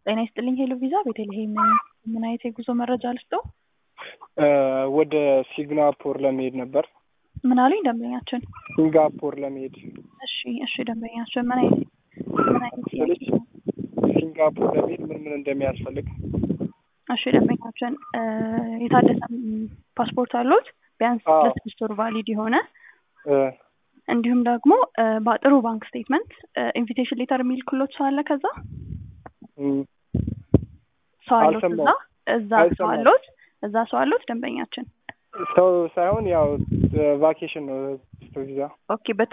ጤና ይስጥልኝ ሄሎ ቪዛ ቤተልሔም ነኝ። ምን አይነት የጉዞ መረጃ ልስጠው? ወደ ሲንጋፖር ለመሄድ ነበር። ምን አሉኝ ደንበኛችን? ሲንጋፖር ለመሄድ እሺ እሺ ደንበኛችን ምን አይነት ምን አይነት ስልሽ ሲንጋፖር ለመሄድ ምን ምን እንደሚያስፈልግ እሺ ደንበኛችን የታደሰ ፓስፖርት አሉት? ቢያንስ አዎ። ለስድስት ወር ቫሊድ የሆነ እ፣ እንዲሁም ደግሞ በጥሩ ባንክ ስቴትመንት ኢንቪቴሽን ሌተር የሚል ክሎት ሰው አለ ከዛ እም፣ ሰው አሉት እዛ አልሰማሁም። እዛ ሰው አልሰማሁም። አሉት እዛ ሰው አሉት ደንበኛችን ሰው ሳይሆን ያው ቫኬሽን ነው ቪዛ ኦኬ